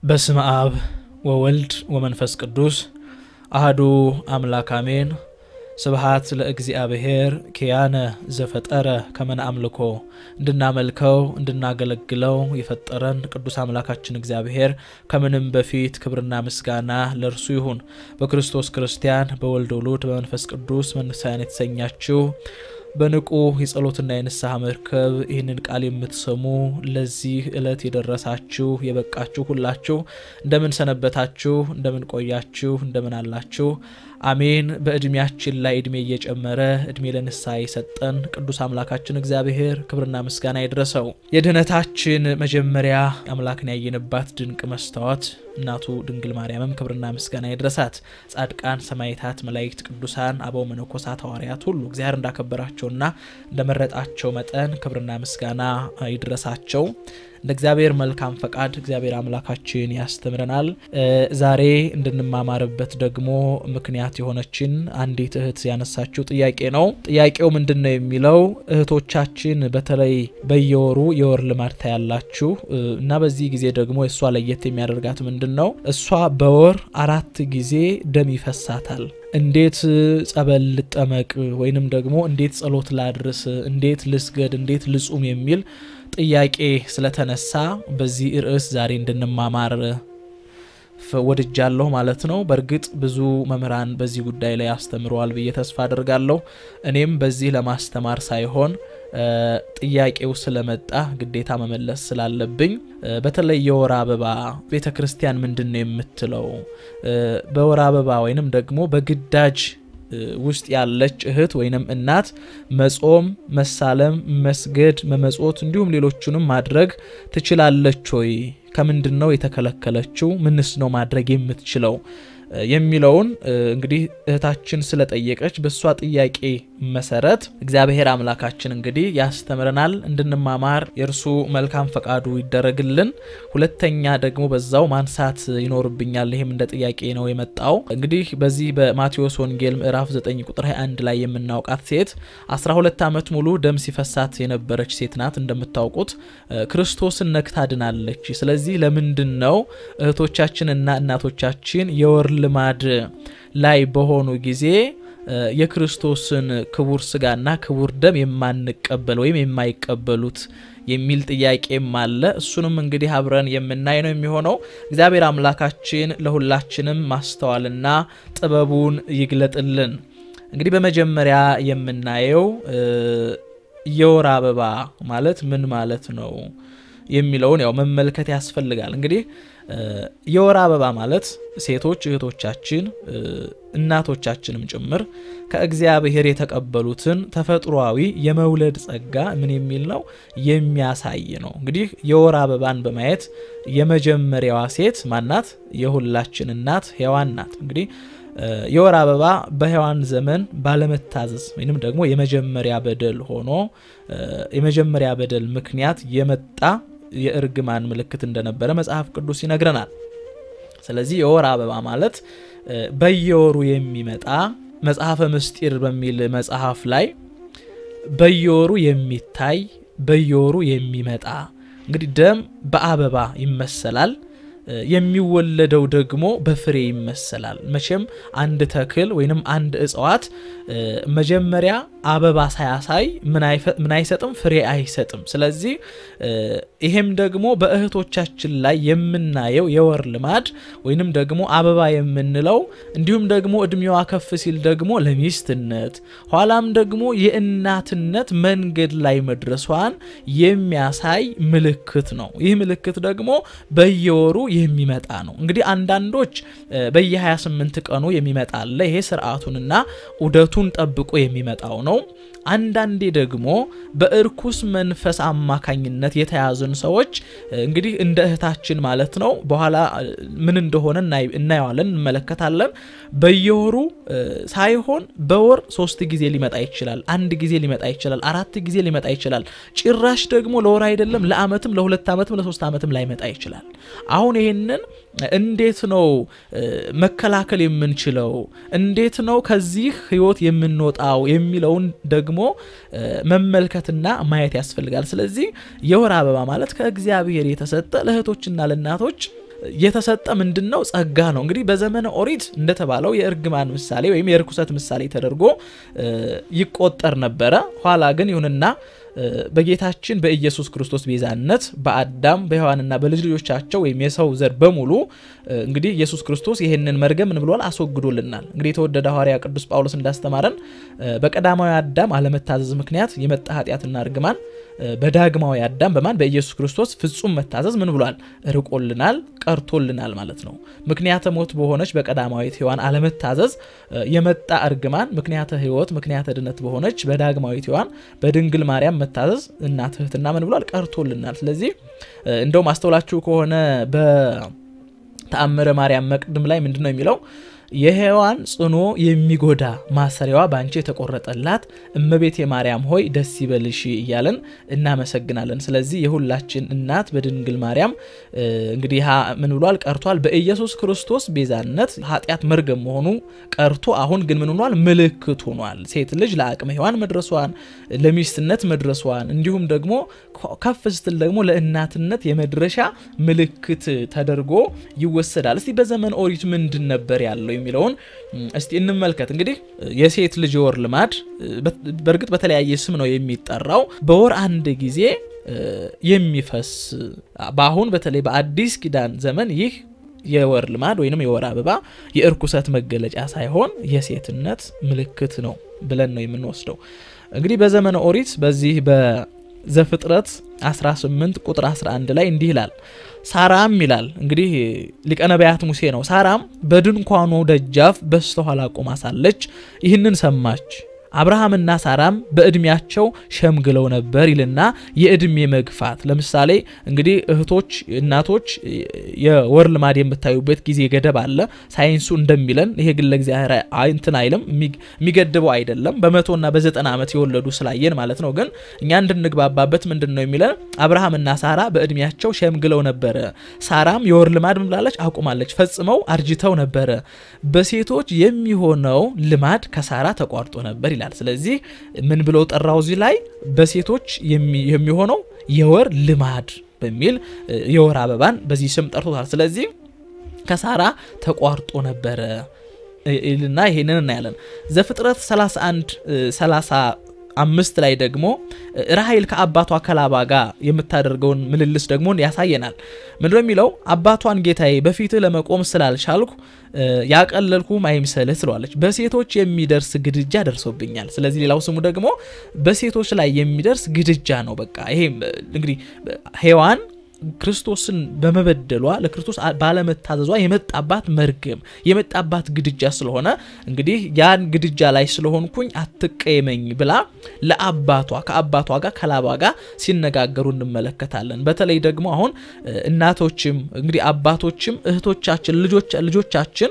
በስመ አብ ወወልድ ወመንፈስ ቅዱስ አህዱ አምላክ አሜን። ስብሃት ለእግዚአብሔር ኪያነ ዘፈጠረ ከመን አምልኮ እንድናመልከው እንድናገለግለው የፈጠረን ቅዱስ አምላካችን እግዚአብሔር ከምንም በፊት ክብርና ምስጋና ለእርሱ ይሁን። በክርስቶስ ክርስቲያን፣ በወልድ ውሉድ፣ በመንፈስ ቅዱስ መንፈሳውያን የተሰኛችሁ በንቁ የጸሎትና የንስሐ መርከብ ይህንን ቃል የምትሰሙ ለዚህ ዕለት የደረሳችሁ የበቃችሁ ሁላችሁ እንደምን ሰነበታችሁ? እንደምን ቆያችሁ? እንደምን አላችሁ? አሜን። በእድሜያችን ላይ እድሜ እየጨመረ እድሜ ለንስሐ የሰጠን ቅዱስ አምላካችን እግዚአብሔር ክብርና ምስጋና ይድረሰው። የድህነታችን መጀመሪያ አምላክን ያየንባት ድንቅ መስታወት እናቱ ድንግል ማርያምም ክብርና ምስጋና ይድረሳት። ጻድቃን፣ ሰማዕታት፣ መላእክት፣ ቅዱሳን፣ አበው መነኮሳት፣ ሐዋርያት ሁሉ እግዚአብሔር እንዳከበራቸውና እንደመረጣቸው መጠን ክብርና ምስጋና ይድረሳቸው። እንደ እግዚአብሔር መልካም ፈቃድ እግዚአብሔር አምላካችን ያስተምረናል። ዛሬ እንድንማማርበት ደግሞ ምክንያት የሆነችን አንዲት እህት ያነሳችው ጥያቄ ነው። ጥያቄው ምንድን ነው የሚለው እህቶቻችን በተለይ በየወሩ የወር ልማድ ታያላችሁ እና በዚህ ጊዜ ደግሞ እሷ ለየት የሚያደርጋት ምንድን ነው? እሷ በወር አራት ጊዜ ደም ይፈሳታል። እንዴት ጸበል ልጠመቅ ወይንም ደግሞ እንዴት ጸሎት ላድርስ፣ እንዴት ልስገድ፣ እንዴት ልጹም የሚል ጥያቄ ስለተነሳ በዚህ ርዕስ ዛሬ እንድንማማር ወድጃለሁ ማለት ነው። በእርግጥ ብዙ መምህራን በዚህ ጉዳይ ላይ አስተምረዋል ብዬ ተስፋ አድርጋለሁ። እኔም በዚህ ለማስተማር ሳይሆን ጥያቄው ስለመጣ ግዴታ መመለስ ስላለብኝ በተለይ የወር አበባ ቤተ ክርስቲያን ምንድን ነው የምትለው? በወር አበባ ወይንም ደግሞ በግዳጅ ውስጥ ያለች እህት ወይንም እናት መጾም፣ መሳለም፣ መስገድ፣ መመጾት እንዲሁም ሌሎቹንም ማድረግ ትችላለች ወይ? ከምንድን ነው የተከለከለችው? ምንስ ነው ማድረግ የምትችለው የሚለውን እንግዲህ እህታችን ስለጠየቀች በእሷ ጥያቄ መሰረት እግዚአብሔር አምላካችን እንግዲህ ያስተምረናል እንድንማማር የእርሱ መልካም ፈቃዱ ይደረግልን። ሁለተኛ ደግሞ በዛው ማንሳት ይኖርብኛል። ይህም እንደ ጥያቄ ነው የመጣው። እንግዲህ በዚህ በማቴዎስ ወንጌል ምዕራፍ 9 ቁጥር 21 ላይ የምናውቃት ሴት 12 ዓመት ሙሉ ደም ሲፈሳት የነበረች ሴት ናት። እንደምታውቁት ክርስቶስን ነክታ ድናለች። ስለዚህ ለምንድን ነው እህቶቻችንና እናቶቻችን የወር ልማድ ላይ በሆኑ ጊዜ የክርስቶስን ክቡር ስጋና ክቡር ደም የማንቀበል ወይም የማይቀበሉት የሚል ጥያቄም አለ። እሱንም እንግዲህ አብረን የምናይ ነው የሚሆነው። እግዚአብሔር አምላካችን ለሁላችንም ማስተዋልና ጥበቡን ይግለጥልን። እንግዲህ በመጀመሪያ የምናየው የወር አበባ ማለት ምን ማለት ነው የሚለውን ያው መመልከት ያስፈልጋል። እንግዲህ የወር አበባ ማለት ሴቶች እህቶቻችን እናቶቻችንም ጭምር ከእግዚአብሔር የተቀበሉትን ተፈጥሯዊ የመውለድ ጸጋ ምን የሚል ነው የሚያሳይ ነው። እንግዲህ የወር አበባን በማየት የመጀመሪያዋ ሴት ማናት? የሁላችን እናት ሔዋን ናት። እንግዲህ የወር አበባ በሔዋን ዘመን ባለመታዘዝ ወይንም ደግሞ የመጀመሪያ በደል ሆኖ የመጀመሪያ በደል ምክንያት የመጣ የእርግማን ምልክት እንደነበረ መጽሐፍ ቅዱስ ይነግረናል። ስለዚህ የወር አበባ ማለት በየወሩ የሚመጣ መጽሐፈ ምስጢር በሚል መጽሐፍ ላይ በየወሩ የሚታይ በየወሩ የሚመጣ እንግዲህ ደም በአበባ ይመሰላል። የሚወለደው ደግሞ በፍሬ ይመሰላል። መቼም አንድ ተክል ወይንም አንድ እጽዋት መጀመሪያ አበባ ሳያሳይ ምን አይሰጥም? ፍሬ አይሰጥም። ስለዚህ ይሄም ደግሞ በእህቶቻችን ላይ የምናየው የወር ልማድ ወይንም ደግሞ አበባ የምንለው እንዲሁም ደግሞ እድሜዋ ከፍ ሲል ደግሞ ለሚስትነት ኋላም ደግሞ የእናትነት መንገድ ላይ መድረሷን የሚያሳይ ምልክት ነው። ይህ ምልክት ደግሞ በየወሩ የሚመጣ ነው። እንግዲህ አንዳንዶች በየ28 ቀኑ የሚመጣ አለ። ይሄ ስርዓቱንና ዑደቱን ጠብቆ የሚመጣው ነው። አንዳንዴ ደግሞ በእርኩስ መንፈስ አማካኝነት የተያዙን ሰዎች እንግዲህ እንደ እህታችን ማለት ነው። በኋላ ምን እንደሆነ እናየዋለን፣ እንመለከታለን። በየወሩ ሳይሆን በወር ሶስት ጊዜ ሊመጣ ይችላል፣ አንድ ጊዜ ሊመጣ ይችላል፣ አራት ጊዜ ሊመጣ ይችላል። ጭራሽ ደግሞ ለወር አይደለም ለዓመትም ለሁለት ዓመትም ለሶስት ዓመትም ላይመጣ ይችላል። አሁን ይሄንን እንዴት ነው መከላከል የምንችለው? እንዴት ነው ከዚህ ህይወት የምንወጣው የሚለውን ደግሞ መመልከትና ማየት ያስፈልጋል። ስለዚህ የወር አበባ ማለት ከእግዚአብሔር የተሰጠ ለእህቶችና ለእናቶች የተሰጠ ምንድን ነው? ጸጋ ነው። እንግዲህ በዘመነ ኦሪት እንደተባለው የእርግማን ምሳሌ ወይም የርኩሰት ምሳሌ ተደርጎ ይቆጠር ነበረ። ኋላ ግን ይሁንና በጌታችን በኢየሱስ ክርስቶስ ቤዛነት በአዳም በሔዋንና በልጅ ልጆቻቸው ወይም የሰው ዘር በሙሉ እንግዲህ ኢየሱስ ክርስቶስ ይህንን መርገም ምን ብሏል? አስወግዶልናል። እንግዲህ የተወደደ ሐዋርያ ቅዱስ ጳውሎስ እንዳስተማረን በቀዳማዊ አዳም አለመታዘዝ ምክንያት የመጣ ኃጢአትና እርግማን በዳግማዊ አዳም በማን በኢየሱስ ክርስቶስ ፍጹም መታዘዝ ምን ብሏል? ርቆልናል፣ ቀርቶልናል ማለት ነው። ምክንያተ ሞት በሆነች በቀዳማዊት ሔዋን አለመታዘዝ የመጣ እርግማን ምክንያተ ሕይወት ምክንያተ ድነት በሆነች በዳግማዊት ሔዋን በድንግል ማርያም መታዘዝ እና ትህትና ምን ብሏል? ቀርቶልናል። ስለዚህ እንደውም አስተውላችሁ ከሆነ በተአምረ ማርያም መቅድም ላይ ምንድን ነው የሚለው የሔዋን ጽኖ የሚጎዳ ማሰሪያዋ በአንቺ የተቆረጠላት እመቤት የማርያም ሆይ ደስ ይበልሽ እያለን እናመሰግናለን። ስለዚህ የሁላችን እናት በድንግል ማርያም እንግዲህ ምን ብሏል ቀርቷል። በኢየሱስ ክርስቶስ ቤዛነት ኃጢአት መርገም መሆኑ ቀርቶ አሁን ግን ምን ሆኗል? ምልክት ሆኗል። ሴት ልጅ ለአቅመ ሔዋን መድረሷን ለሚስትነት መድረሷን እንዲሁም ደግሞ ከፍ ስትል ደግሞ ለእናትነት የመድረሻ ምልክት ተደርጎ ይወሰዳል። እስቲ በዘመን ኦሪት ምንድን ነበር ያለው የሚለውን እስቲ እንመልከት። እንግዲህ የሴት ልጅ የወር ልማድ በእርግጥ በተለያየ ስም ነው የሚጠራው። በወር አንድ ጊዜ የሚፈስ በአሁን በተለይ በአዲስ ኪዳን ዘመን ይህ የወር ልማድ ወይንም የወር አበባ የእርኩሰት መገለጫ ሳይሆን የሴትነት ምልክት ነው ብለን ነው የምንወስደው። እንግዲህ በዘመነ ኦሪት በዚህ በዘፍጥረት 18 ቁጥር 11 ላይ እንዲህ ይላል ሳራም ይላል እንግዲህ ሊቀ ነቢያት ሙሴ ነው። ሳራም በድንኳኑ ደጃፍ በስተኋላ ቆማ ሳለች ይህንን ሰማች። አብርሃምና ሳራም በእድሜያቸው ሸምግለው ነበር ይልና የእድሜ መግፋት ለምሳሌ እንግዲህ እህቶች፣ እናቶች የወር ልማድ የምታዩበት ጊዜ ገደብ አለ ሳይንሱ እንደሚለን። ይሄ ግን ለእግዚአብሔር እንትን አይልም የሚገድበው አይደለም። በመቶና በዘጠና ዓመት የወለዱ ስላየን ማለት ነው። ግን እኛ እንድንግባባበት ምንድን ነው የሚለን አብርሃምና ሳራ በእድሜያቸው ሸምግለው ነበረ። ሳራም የወር ልማድ ምላለች አቁማለች፣ ፈጽመው አርጅተው ነበረ። በሴቶች የሚሆነው ልማድ ከሳራ ተቋርጦ ነበር ይላል። ስለዚህ ምን ብለው ጠራው እዚህ ላይ በሴቶች የሚሆነው የወር ልማድ በሚል የወር አበባን በዚህ ስም ጠርቶታል። ስለዚህ ከሳራ ተቋርጦ ነበረ እና ይሄንን እናያለን። ዘፍጥረት 31 30 አምስት ላይ ደግሞ ራሄል ከአባቷ ከላባ ጋር የምታደርገውን ምልልስ ደግሞ ያሳየናል። ምንድነው የሚለው? አባቷን ጌታዬ በፊትህ ለመቆም ስላልቻልኩ ያቀለልኩም አይምሰልህ ትለዋለች። በሴቶች የሚደርስ ግድጃ ደርሶብኛል። ስለዚህ ሌላው ስሙ ደግሞ በሴቶች ላይ የሚደርስ ግድጃ ነው። በቃ ይሄ እንግዲህ ሔዋን ክርስቶስን በመበደሏ ለክርስቶስ ባለመታዘዟ የመጣባት መርገም የመጣባት ግድጃ ስለሆነ እንግዲህ ያን ግድጃ ላይ ስለሆንኩኝ አትቀየመኝ ብላ ለአባቷ ከአባቷ ጋር ከላባ ጋር ሲነጋገሩ እንመለከታለን። በተለይ ደግሞ አሁን እናቶችም እንግዲህ አባቶችም እህቶቻችን ልጆቻችን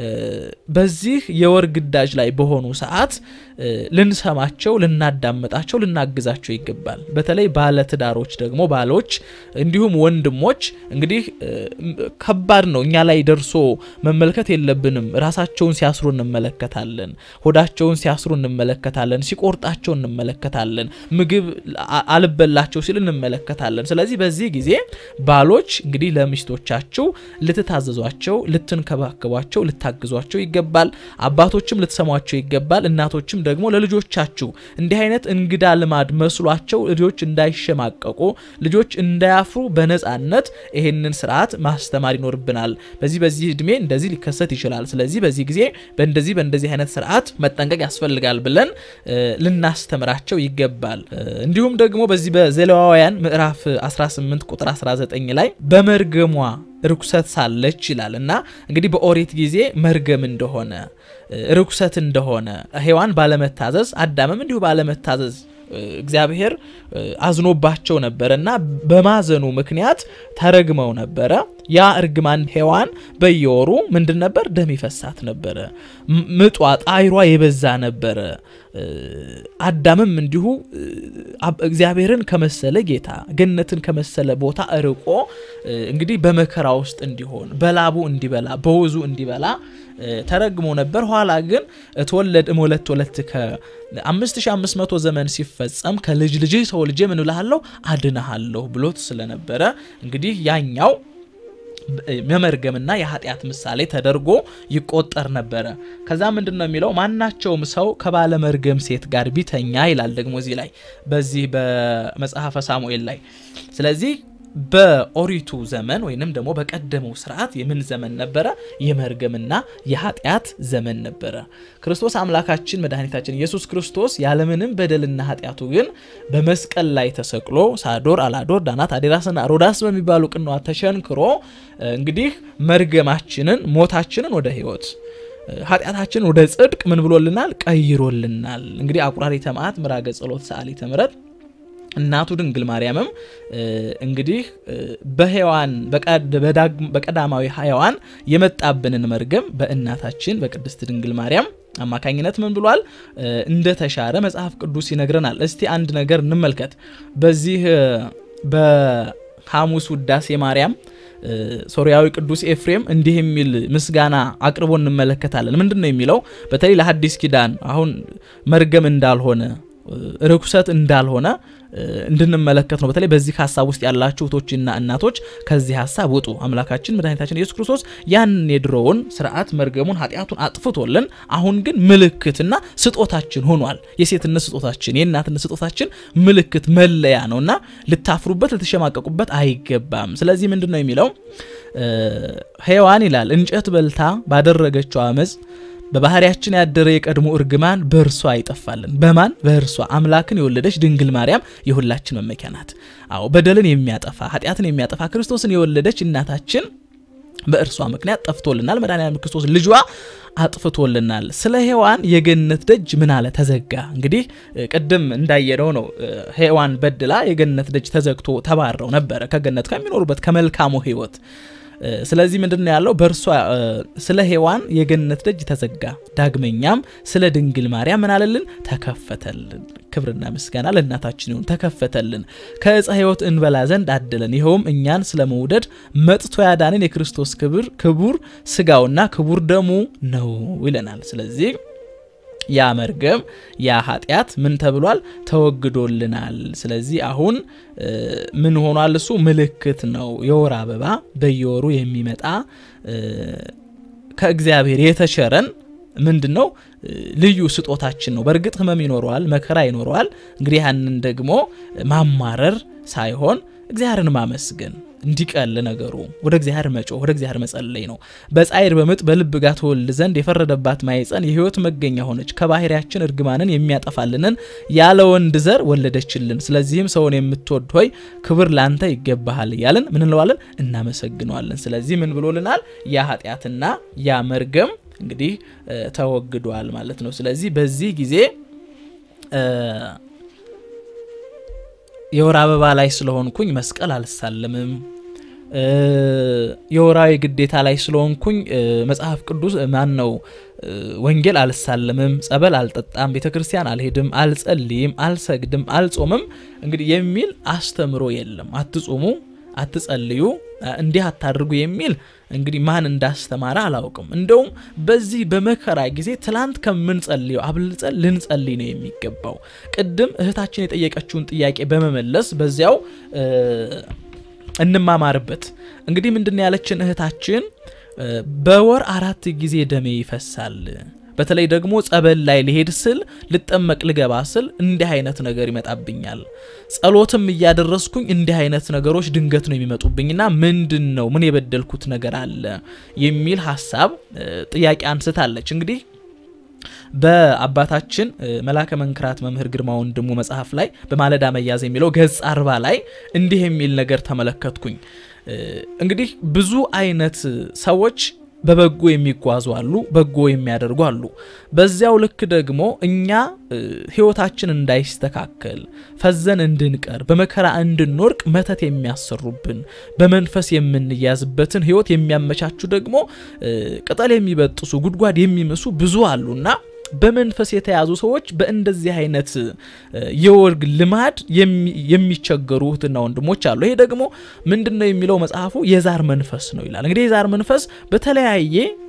በዚህ የወር ግዳጅ ላይ በሆኑ ሰዓት ልንሰማቸው፣ ልናዳምጣቸው፣ ልናግዛቸው ይገባል። በተለይ ባለትዳሮች ደግሞ ባሎች እንዲሁም ወንድሞች እንግዲህ ከባድ ነው። እኛ ላይ ደርሶ መመልከት የለብንም። ራሳቸውን ሲያስሩ እንመለከታለን። ሆዳቸውን ሲያስሩ እንመለከታለን። ሲቆርጣቸው እንመለከታለን። ምግብ አልበላቸው ሲል እንመለከታለን። ስለዚህ በዚህ ጊዜ ባሎች እንግዲህ ለሚስቶቻቸው ልትታዘዟቸው፣ ልትንከባከቧቸው፣ ልታግዟቸው ይገባል። አባቶችም ልትሰሟቸው ይገባል። እናቶችም ደግሞ ለልጆቻችሁ እንዲህ አይነት እንግዳ ልማድ መስሏቸው ልጆች እንዳይሸማቀቁ፣ ልጆች እንዳያፍሩ በነጻነት ይሄንን ስርዓት ማስተማር ይኖርብናል። በዚህ በዚህ እድሜ እንደዚህ ሊከሰት ይችላል። ስለዚህ በዚህ ጊዜ በእንደዚህ በእንደዚህ አይነት ስርዓት መጠንቀቅ ያስፈልጋል ብለን ልናስተምራቸው ይገባል። እንዲሁም ደግሞ በዚህ በዘሌዋውያን ምዕራፍ 18 ቁጥር 19 ላይ በመርገሟ ርኩሰት ሳለች ይላል እና እንግዲህ በኦሪት ጊዜ መርገም እንደሆነ ርኩሰት እንደሆነ ሔዋን ባለመታዘዝ አዳምም እንዲሁ ባለመታዘዝ እግዚአብሔር አዝኖባቸው ነበረ እና በማዘኑ ምክንያት ተረግመው ነበረ። ያ እርግማን ሔዋን በየወሩ ምንድን ነበር? ደም ይፈሳት ነበረ። ምጧ ጣይሯ የበዛ ነበረ። አዳምም እንዲሁ እግዚአብሔርን ከመሰለ ጌታ ገነትን ከመሰለ ቦታ እርቆ እንግዲህ በመከራ ውስጥ እንዲሆን በላቡ እንዲበላ በወዙ እንዲበላ ተረግሞ ነበር። ኋላ ግን እትወለድ እምወለት ወለት ከ5500 ዘመን ሲፈጸም ከልጅ ልጅ ተወልጄ ምን እልሃለሁ አድንሃለሁ ብሎት ስለነበረ እንግዲህ ያኛው የመርገምና የኃጢአት ምሳሌ ተደርጎ ይቆጠር ነበረ። ከዛ ምንድን ነው የሚለው ማናቸውም ሰው ከባለ መርገም ሴት ጋር ቢተኛ ይላል ደግሞ እዚህ ላይ በዚህ በመጽሐፈ ሳሙኤል ላይ ስለዚህ በኦሪቱ ዘመን ወይንም ደግሞ በቀደመው ስርዓት የምን ዘመን ነበረ? የመርገምና የኃጢአት ዘመን ነበረ። ክርስቶስ አምላካችን መድኃኒታችን ኢየሱስ ክርስቶስ ያለምንም በደልና ኃጢአቱ ግን በመስቀል ላይ ተሰቅሎ ሳዶር፣ አላዶር፣ ዳናት፣ አዴራስና ሮዳስ በሚባሉ ቅንዋት ተሸንክሮ እንግዲህ መርገማችንን ሞታችንን ወደ ህይወት ኃጢአታችንን ወደ ጽድቅ ምን ብሎልናል? ቀይሮልናል። እንግዲህ አቁራሪተ መዓት ምራገ ጸሎት ሰዓሊተ ምሕረት እናቱ ድንግል ማርያምም እንግዲህ በሔዋን በቀዳማዊ ሔዋን የመጣብንን መርገም በእናታችን በቅድስት ድንግል ማርያም አማካኝነት ምን ብሏል እንደተሻረ መጽሐፍ ቅዱስ ይነግረናል። እስቲ አንድ ነገር እንመልከት። በዚህ በሐሙስ ውዳሴ ማርያም ሶሪያዊ ቅዱስ ኤፍሬም እንዲህ የሚል ምስጋና አቅርቦ እንመለከታለን። ምንድን ነው የሚለው? በተለይ ለሐዲስ ኪዳን አሁን መርገም እንዳልሆነ ርኩሰት እንዳልሆነ እንድንመለከት ነው። በተለይ በዚህ ሀሳብ ውስጥ ያላችሁ እህቶችና እናቶች ከዚህ ሀሳብ ውጡ። አምላካችን መድኃኒታችን ኢየሱስ ክርስቶስ ያን የድሮውን ስርዓት መርገሙን፣ ኃጢአቱን አጥፍቶልን አሁን ግን ምልክትና ስጦታችን ሆኗል። የሴትነት ስጦታችን፣ የእናትነት ስጦታችን ምልክት መለያ ነው እና ልታፍሩበት፣ ልትሸማቀቁበት አይገባም። ስለዚህ ምንድን ነው የሚለው ሔዋን ይላል እንጨት በልታ ባደረገችው አመፅ በባህሪያችን ያደረ የቀድሞ እርግማን በእርሷ ይጠፋልን። በማን በእርሷ አምላክን የወለደች ድንግል ማርያም የሁላችን መመኪያ ናት። አዎ በደልን የሚያጠፋ ኃጢአትን የሚያጠፋ ክርስቶስን የወለደች እናታችን በእርሷ ምክንያት ጠፍቶልናል። መድኃኒዓለም ክርስቶስ ልጇ አጥፍቶልናል። ስለ ሔዋን የገነት ደጅ ምን አለ? ተዘጋ። እንግዲህ ቅድም እንዳየነው ነው። ሔዋን በድላ የገነት ደጅ ተዘግቶ ተባረው ነበረ ከገነት ከሚኖሩበት ከመልካሙ ሕይወት ስለዚህ ምንድን ነው ያለው? በእርሷ ስለ ሔዋን የገነት ደጅ ተዘጋ። ዳግመኛም ስለ ድንግል ማርያም ምን አለልን? ተከፈተልን። ክብርና ምስጋና ለእናታችን ይሁን። ተከፈተልን፣ ከዕፀ ሕይወት እንበላ ዘንድ አደለን። ይኸውም እኛን ስለ መውደድ መጥቶ ያዳንን የክርስቶስ ክብር ክቡር ስጋውና ክቡር ደሙ ነው ይለናል። ስለዚህ ያ መርገም ያ ኃጢአት ምን ተብሏል? ተወግዶልናል። ስለዚህ አሁን ምን ሆኗል? እሱ ምልክት ነው። የወር አበባ በየወሩ የሚመጣ ከእግዚአብሔር የተቸረን ምንድን ነው? ልዩ ስጦታችን ነው። በእርግጥ ሕመም ይኖረዋል፣ መከራ ይኖረዋል። እንግዲህ ያንን ደግሞ ማማረር ሳይሆን እግዚአብሔርን ማመስገን እንዲቀል ነገሩ ወደ እግዚአብሔር መጮህ ወደ እግዚአብሔር መጸለይ ነው። በጻይር በምጥ በልብ ጋር ትወልድ ዘንድ የፈረደባት ማኅፀን የሕይወት መገኛ ሆነች። ከባህሪያችን እርግማንን የሚያጠፋልንን ያለ ወንድ ዘር ወለደችልን። ስለዚህም ሰውን የምትወድ ሆይ ክብር ላንተ ይገባሃል እያልን ምን እንለዋለን? እናመሰግነዋለን። ስለዚህ ምን ብሎልናል? ያ ኃጢአትና ያ መርገም እንግዲህ ተወግዷል ማለት ነው። ስለዚህ በዚህ ጊዜ የወር አበባ ላይ ስለሆንኩኝ መስቀል አልሳለምም። የወራዊ ግዴታ ላይ ስለሆንኩኝ መጽሐፍ ቅዱስ ማን ነው ወንጌል አልሳለምም፣ ጸበል አልጠጣም፣ ቤተ ክርስቲያን አልሄድም፣ አልጸልይም፣ አልሰግድም፣ አልጾምም እንግዲህ የሚል አስተምሮ የለም። አትጾሙ፣ አትጸልዩ፣ እንዲህ አታድርጉ የሚል እንግዲህ ማን እንዳስተማረ አላውቅም። እንደውም በዚህ በመከራ ጊዜ ትላንት ከምንጸልየው አብልጸን ልንጸልይ ነው የሚገባው። ቅድም እህታችን የጠየቀችውን ጥያቄ በመመለስ በዚያው እንማማርበት። እንግዲህ ምንድን ያለችን እህታችን በወር አራት ጊዜ ደሜ ይፈሳል በተለይ ደግሞ ጸበል ላይ ልሄድ ስል ልጠመቅ ልገባ ስል እንዲህ አይነት ነገር ይመጣብኛል። ጸሎትም እያደረስኩኝ እንዲህ አይነት ነገሮች ድንገት ነው የሚመጡብኝና ምንድን ነው ምን የበደልኩት ነገር አለ የሚል ሀሳብ ጥያቄ አንስታለች። እንግዲህ በአባታችን መላከ መንክራት መምህር ግርማ ወንድሙ መጽሐፍ ላይ በማለዳ መያዝ የሚለው ገጽ አርባ ላይ እንዲህ የሚል ነገር ተመለከትኩኝ። እንግዲህ ብዙ አይነት ሰዎች በበጎ የሚጓዙ አሉ፣ በጎ የሚያደርጉ አሉ። በዚያው ልክ ደግሞ እኛ ሕይወታችን እንዳይስተካከል ፈዘን እንድንቀር በመከራ እንድንወርቅ መተት የሚያሰሩብን በመንፈስ የምንያዝበትን ሕይወት የሚያመቻቹ ደግሞ ቅጠል የሚበጥሱ ጉድጓድ የሚምሱ ብዙ አሉና በመንፈስ የተያዙ ሰዎች በእንደዚህ አይነት የወርግ ልማድ የሚቸገሩ እህትና ወንድሞች አሉ። ይሄ ደግሞ ምንድን ነው የሚለው መጽሐፉ የዛር መንፈስ ነው ይላል። እንግዲህ የዛር መንፈስ በተለያየ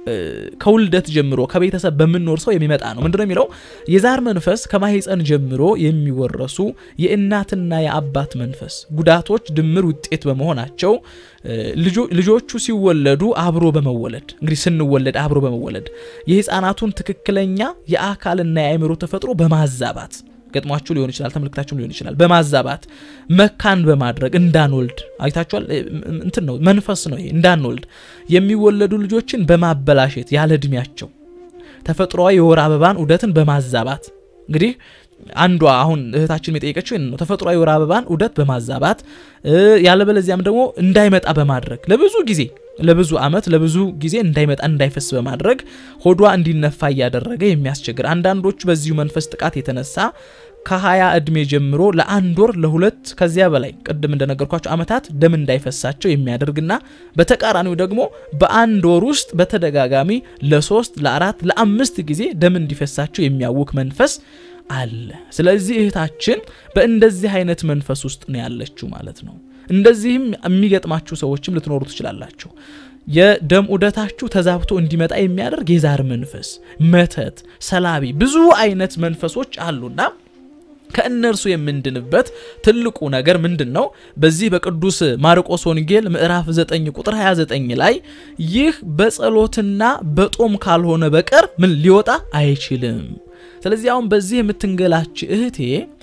ከውልደት ጀምሮ ከቤተሰብ በምንኖር ሰው የሚመጣ ነው። ምንድነው የሚለው? የዛር መንፈስ ከማህፀን ጀምሮ የሚወረሱ የእናትና የአባት መንፈስ ጉዳቶች ድምር ውጤት በመሆናቸው ልጆቹ ሲወለዱ አብሮ በመወለድ እንግዲህ ስንወለድ አብሮ በመወለድ የህፃናቱን ትክክለኛ የአካልና የአእምሮ ተፈጥሮ በማዛባት ገጥሟችሁ ሊሆን ይችላል፣ ተመልክታችሁ ሊሆን ይችላል። በማዛባት መካን በማድረግ እንዳንወልድ አይታችኋል። እንትን ነው መንፈስ ነው ይሄ። እንዳንወልድ የሚወለዱ ልጆችን በማበላሸት ያለ እድሜያቸው ተፈጥሯዊ የወር አበባን ዑደትን በማዛባት እንግዲህ አንዷ አሁን እህታችን የጠየቀችው ይህን ነው። ተፈጥሯዊ የወር አበባን ዑደት በማዛባት ያለበለዚያም ደግሞ እንዳይመጣ በማድረግ ለብዙ ጊዜ ለብዙ ዓመት ለብዙ ጊዜ እንዳይመጣ እንዳይፈስ በማድረግ ሆዷ እንዲነፋ እያደረገ የሚያስቸግር አንዳንዶቹ በዚሁ መንፈስ ጥቃት የተነሳ ከሀያ እድሜ ጀምሮ ለአንድ ወር ለሁለት ከዚያ በላይ ቅድም እንደነገርኳቸው ዓመታት ደም እንዳይፈሳቸው የሚያደርግና በተቃራኒው ደግሞ በአንድ ወር ውስጥ በተደጋጋሚ ለሶስት ለአራት ለአምስት ጊዜ ደም እንዲፈሳቸው የሚያውክ መንፈስ አለ። ስለዚህ እህታችን በእንደዚህ አይነት መንፈስ ውስጥ ነው ያለችው ማለት ነው። እንደዚህም የሚገጥማችሁ ሰዎችም ልትኖሩ ትችላላችሁ። የደም ዑደታችሁ ተዛብቶ እንዲመጣ የሚያደርግ የዛር መንፈስ፣ መተት፣ ሰላቢ ብዙ አይነት መንፈሶች አሉና ከእነርሱ የምንድንበት ትልቁ ነገር ምንድን ነው? በዚህ በቅዱስ ማርቆስ ወንጌል ምዕራፍ 9 ቁጥር 29 ላይ ይህ በጸሎትና በጦም ካልሆነ በቀር ምን ሊወጣ አይችልም። ስለዚህ አሁን በዚህ የምትንገላች እህቴ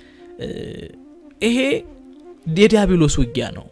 ይሄ የዲያብሎስ ውጊያ ነው።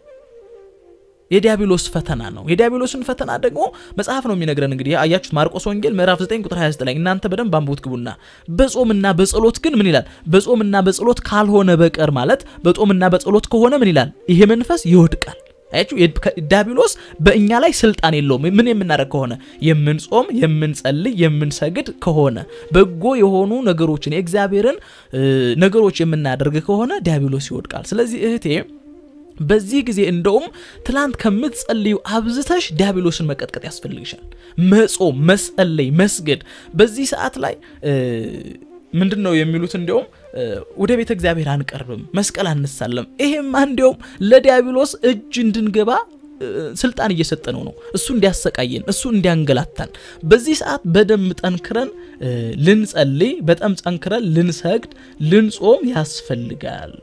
የዲያብሎስ ፈተና ነው። የዲያብሎስን ፈተና ደግሞ መጽሐፍ ነው የሚነግረን። እንግዲህ አያችሁት ማርቆስ ወንጌል ምዕራፍ 9 ቁጥር 29 ላይ እናንተ በደንብ አንብቡት ግቡና፣ በጾምና በጸሎት ግን ምን ይላል? በጾምና በጸሎት ካልሆነ በቀር ማለት በጾምና በጸሎት ከሆነ ምን ይላል? ይሄ መንፈስ ይወድቃል። አያችሁ ዲያብሎስ በእኛ ላይ ስልጣን የለውም። ምን የምናደርግ ከሆነ የምንጾም፣ የምንጸልይ፣ የምንሰግድ ከሆነ በጎ የሆኑ ነገሮችን የእግዚአብሔርን ነገሮች የምናደርግ ከሆነ ዲያብሎስ ይወድቃል። ስለዚህ እህቴ በዚህ ጊዜ እንደውም ትላንት ከምትጸልዩ አብዝተሽ ዲያብሎስን መቀጥቀጥ ያስፈልግሻል። መጾም፣ መጸለይ፣ መስገድ በዚህ ሰዓት ላይ ምንድን ነው የሚሉት? እንዲያውም ወደ ቤተ እግዚአብሔር አንቀርብም፣ መስቀል አንሳለም። ይሄማ እንዲያውም ለዲያብሎስ እጅ እንድንገባ ስልጣን እየሰጠ ነው ነው እሱ እንዲያሰቃየን እሱ እንዲያንገላታን። በዚህ ሰዓት በደንብ ጠንክረን ልንጸልይ፣ በጣም ጠንክረን ልንሰግድ፣ ልንጾም ያስፈልጋል።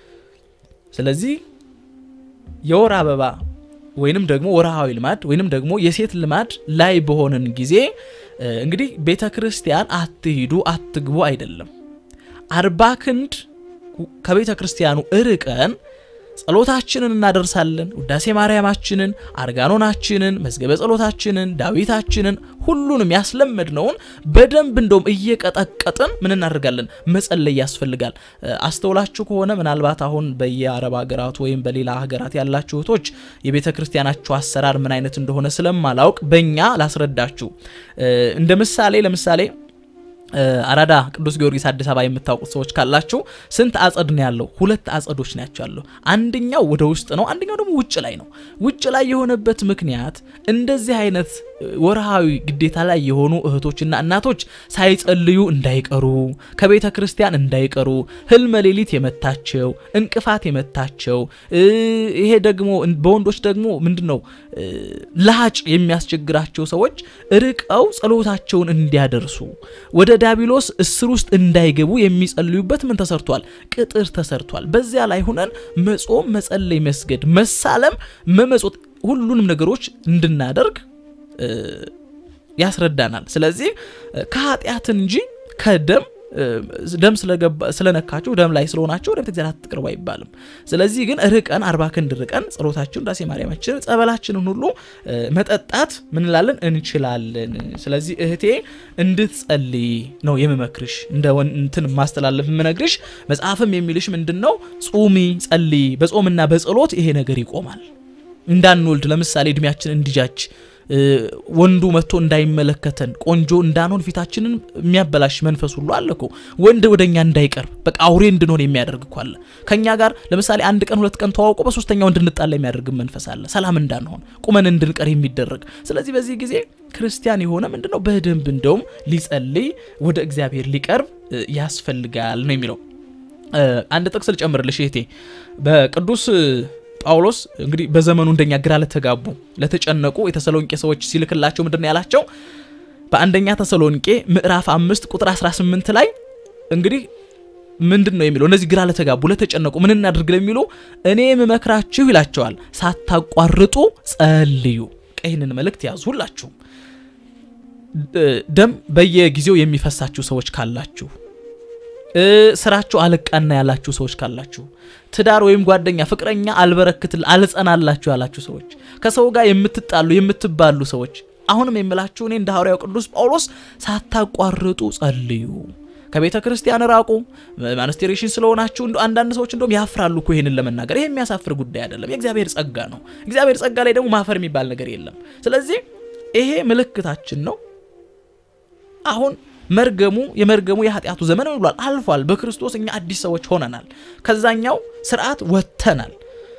ስለዚህ የወር አበባ ወይንም ደግሞ ወርሃዊ ልማድ ወይንም ደግሞ የሴት ልማድ ላይ በሆነን ጊዜ እንግዲህ ቤተ ክርስቲያን አትሂዱ አትግቡ አይደለም። አርባ ክንድ ከቤተ ክርስቲያኑ እርቀን ጸሎታችንን እናደርሳለን። ውዳሴ ማርያማችንን፣ አርጋኖናችንን፣ መዝገበ ጸሎታችንን፣ ዳዊታችንን ሁሉንም ያስለመድነውን በደንብ እንደውም እየቀጠቀጥን ምን እናደርጋለን? መጸለይ ያስፈልጋል። አስተውላችሁ ከሆነ ምናልባት አሁን በየአረብ ሀገራት ወይም በሌላ ሀገራት ያላችሁ እህቶች የቤተ ክርስቲያናችሁ አሰራር ምን አይነት እንደሆነ ስለማላውቅ በእኛ ላስረዳችሁ። እንደ ምሳሌ ለምሳሌ አራዳ ቅዱስ ጊዮርጊስ አዲስ አበባ የምታውቁት ሰዎች ካላችሁ ስንት አጸድ ነው ያለው? ሁለት አጸዶች ናቸው ያለው። አንደኛው ወደ ውስጥ ነው፣ አንደኛው ደግሞ ውጭ ላይ ነው። ውጭ ላይ የሆነበት ምክንያት እንደዚህ አይነት ወርሃዊ ግዴታ ላይ የሆኑ እህቶችና እናቶች ሳይጸልዩ እንዳይቀሩ፣ ከቤተ ክርስቲያን እንዳይቀሩ፣ ህልመ ሌሊት የመታቸው እንቅፋት የመታቸው ይሄ ደግሞ በወንዶች ደግሞ ምንድን ነው ለሀጭ የሚያስቸግራቸው ሰዎች ርቀው ጸሎታቸውን እንዲያደርሱ ወደ ዲያብሎስ እስር ውስጥ እንዳይገቡ የሚጸልዩበት ምን ተሰርቷል? ቅጥር ተሰርቷል። በዚያ ላይ ሁነን መጾም፣ መጸለይ፣ መስገድ፣ መሳለም፣ መመጾት ሁሉንም ነገሮች እንድናደርግ ያስረዳናል። ስለዚህ ከኃጢአት እንጂ ከደም ደም ስለነካችሁ ደም ላይ ስለሆናችሁ ወደ ቤተ እግዚአብሔር አትቅርቡ አይባልም። ስለዚህ ግን ርቀን አርባ ክንድ ርቀን ጸሎታችን፣ ዳሴ ማርያማችንን፣ ጸበላችንን ሁሉ መጠጣት ምንላለን እንችላለን። ስለዚህ እህቴ እንድትጸልይ ነው የምመክርሽ። እንደ እንትን ማስተላለፍ የምነግርሽ መጽሐፍም የሚልሽ ምንድን ነው? ጹሚ፣ ጸልይ። በጾምና በጸሎት ይሄ ነገር ይቆማል። እንዳንወልድ ለምሳሌ እድሜያችን እንዲጃች ወንዱ መጥቶ እንዳይመለከተን ቆንጆ እንዳንሆን ፊታችንን የሚያበላሽ መንፈስ ሁሉ አለ እኮ። ወንድ ወደኛ እንዳይቀርብ በቃ አውሬ እንድንሆን የሚያደርግ እኮ አለ። ከኛ ጋር ለምሳሌ አንድ ቀን ሁለት ቀን ተዋውቆ በሶስተኛው እንድንጣላ የሚያደርግ መንፈስ አለ። ሰላም እንዳንሆን ቁመን እንድንቀር የሚደረግ ስለዚህ በዚህ ጊዜ ክርስቲያን የሆነ ምንድነው በደንብ እንደውም ሊጸልይ ወደ እግዚአብሔር ሊቀርብ ያስፈልጋል ነው የሚለው። አንድ ጥቅስ ልጨምርልሽ እህቴ በቅዱስ ጳውሎስ እንግዲህ በዘመኑ እንደኛ ግራ ለተጋቡ ለተጨነቁ የተሰሎንቄ ሰዎች ሲልክላቸው ምንድን ነው ያላቸው? በአንደኛ ተሰሎንቄ ምዕራፍ አምስት ቁጥር 18 ላይ እንግዲህ ምንድን ነው የሚለው? እነዚህ ግራ ለተጋቡ ለተጨነቁ ምን እናድርግ ለሚሉ እኔ የምመክራችሁ ይላቸዋል፣ ሳታቋርጡ ጸልዩ። ይህንን መልእክት ያዙ። ሁላችሁም ደም በየጊዜው የሚፈሳችሁ ሰዎች ካላችሁ፣ ስራችሁ አልቃና ያላችሁ ሰዎች ካላችሁ፣ ትዳር ወይም ጓደኛ ፍቅረኛ አልበረክትል አልጸናላችሁ ያላችሁ ሰዎች፣ ከሰው ጋር የምትጣሉ የምትባሉ ሰዎች አሁንም የምላችሁ እኔ እንደ ሐዋርያው ቅዱስ ጳውሎስ ሳታቋርጡ ጸልዩ። ከቤተ ክርስቲያን ራቁ። ማንስቴሬሽን ስለሆናችሁ አንዳንድ ሰዎች እንደውም ያፍራሉ እኮ ይሄንን ለመናገር። ይሄ የሚያሳፍር ጉዳይ አይደለም፣ የእግዚአብሔር ጸጋ ነው። እግዚአብሔር ጸጋ ላይ ደግሞ ማፈር የሚባል ነገር የለም። ስለዚህ ይሄ ምልክታችን ነው። አሁን መርገሙ የመርገሙ የኃጢአቱ ዘመን ብሏል፣ አልፏል። በክርስቶስ እኛ አዲስ ሰዎች ሆነናል። ከዛኛው ስርዓት ወጥተናል።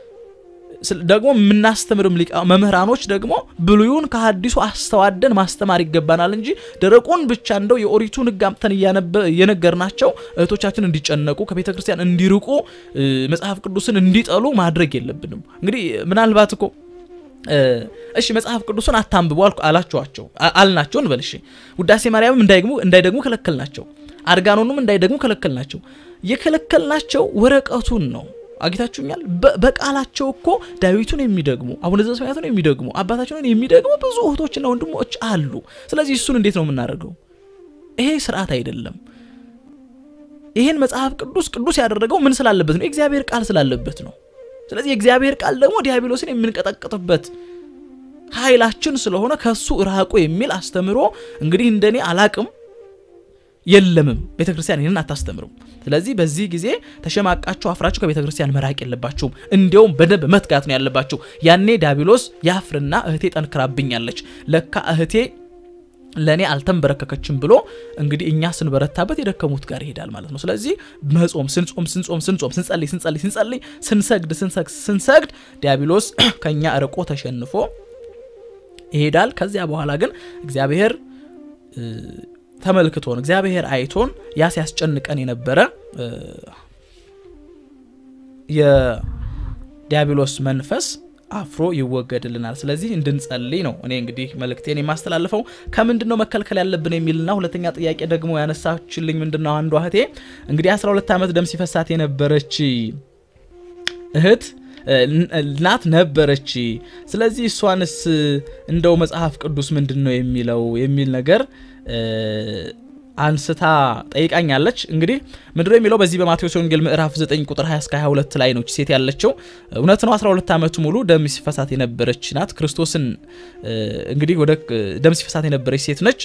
ደግሞ የምናስተምርም ሊቃ መምህራኖች ደግሞ ብሉዩን ከሐዲሱ አስተዋደን ማስተማር ይገባናል እንጂ ደረቁን ብቻ እንደው የኦሪቱን ሕግ አምጥተን እየነገርናቸው እህቶቻችን እንዲጨነቁ ከቤተ ክርስቲያን እንዲርቁ መጽሐፍ ቅዱስን እንዲጠሉ ማድረግ የለብንም። እንግዲህ ምናልባት እኮ እሺ መጽሐፍ ቅዱስን አታንብቡ አላችኋቸው አልናቸው እንበል። እሺ ውዳሴ ማርያምም እንዳይደግሙ እንዳይደግሙ ከለከልናቸው። አርጋኖንም እንዳይደግሙ ከለከልናቸው። የከለከልናቸው ወረቀቱን ነው። አግኝታችሁኛል። በቃላቸው እኮ ዳዊቱን የሚደግሙ አቡነ ዘበሰማያቱን የሚደግሙ አባታችንን የሚደግሙ ብዙ እህቶችና ወንድሞች አሉ። ስለዚህ እሱን እንዴት ነው የምናደርገው? ይሄ ስርዓት አይደለም። ይህን መጽሐፍ ቅዱስ ቅዱስ ያደረገው ምን ስላለበት ነው? የእግዚአብሔር ቃል ስላለበት ነው። ስለዚህ የእግዚአብሔር ቃል ደግሞ ዲያብሎስን የምንቀጠቅጥበት ኃይላችን ስለሆነ ከሱ ራቁ የሚል አስተምሮ እንግዲህ እንደኔ አላቅም የለምም። ቤተ ክርስቲያን ይህንን አታስተምርም። ስለዚህ በዚህ ጊዜ ተሸማቃችሁ አፍራችሁ ከቤተ ክርስቲያን መራቅ የለባችሁም። እንዲያውም በደንብ መትጋት ነው ያለባችሁ። ያኔ ዲያብሎስ ያፍርና እህቴ ጠንክራብኛለች፣ ለካ እህቴ ለእኔ አልተንበረከከችም ብሎ እንግዲህ እኛ ስንበረታበት የደከሙት ጋር ይሄዳል ማለት ነው። ስለዚህ መጾም ስንጾም ስንጾም ስንጾም ስንጸልይ ስንጸልይ ስንጸልይ ስንሰግድ ስንሰግድ ዲያብሎስ ከእኛ ርቆ ተሸንፎ ይሄዳል። ከዚያ በኋላ ግን እግዚአብሔር ተመልክቶን እግዚአብሔር አይቶን ያ ሲያስጨንቀን የነበረ የዲያብሎስ መንፈስ አፍሮ ይወገድልናል። ስለዚህ እንድንጸልይ ነው እኔ እንግዲህ መልእክቴን የማስተላልፈው። ከምንድን ነው መከልከል ያለብን የሚልና ሁለተኛ ጥያቄ ደግሞ ያነሳችልኝ ምንድን ነው አንዷ እህቴ እንግዲህ 12 ዓመት ደም ሲፈሳት የነበረች እህት ናት ነበረች። ስለዚህ እሷንስ እንደው መጽሐፍ ቅዱስ ምንድን ነው የሚለው የሚል ነገር አንስታ ጠይቃኛለች። እንግዲህ ምንድነው የሚለው በዚህ በማቴዎስ ወንጌል ምዕራፍ 9 ቁጥር 20 እስከ 22 ላይ ነው ሴት ያለችው። እውነት ነው 12 ዓመቱ ሙሉ ደም ሲፈሳት የነበረች ናት። ክርስቶስን እንግዲህ ወደ ደም ሲፈሳት የነበረች ሴት ነች።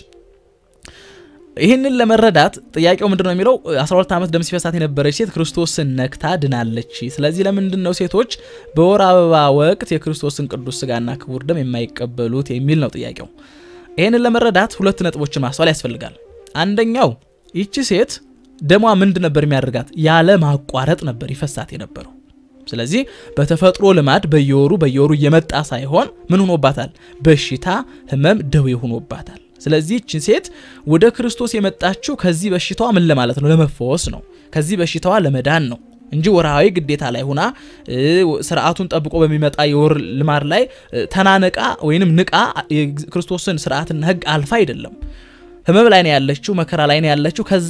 ይህንን ለመረዳት ጥያቄው ምንድን ነው የሚለው 12 ዓመት ደም ሲፈሳት የነበረች ሴት ክርስቶስን ነክታ ድናለች። ስለዚህ ለምንድን ነው ሴቶች በወር አበባ ወቅት የክርስቶስን ቅዱስ ስጋና ክቡር ደም የማይቀበሉት የሚል ነው ጥያቄው። ይህንን ለመረዳት ሁለት ነጥቦችን ማስተዋል ያስፈልጋል። አንደኛው ይቺ ሴት ደሟ ምንድ ነበር የሚያደርጋት? ያለ ማቋረጥ ነበር ይፈሳት የነበረው። ስለዚህ በተፈጥሮ ልማድ በየወሩ በየወሩ እየመጣ ሳይሆን ምን ሆኖባታል? በሽታ፣ ህመም፣ ደዌ ሆኖባታል። ስለዚህ ይችን ሴት ወደ ክርስቶስ የመጣችው ከዚህ በሽታዋ ምን ለማለት ነው? ለመፈወስ ነው። ከዚህ በሽታዋ ለመዳን ነው እንጂ ወርሃዊ ግዴታ ላይ ሁና ስርዓቱን ጠብቆ በሚመጣ የወር ልማድ ላይ ተናነቃ ወይንም ንቃ የክርስቶስን ስርዓትና ህግ አልፋ አይደለም። ህመም ላይ ነው ያለችው፣ መከራ ላይ ነው ያለችው። ከዛ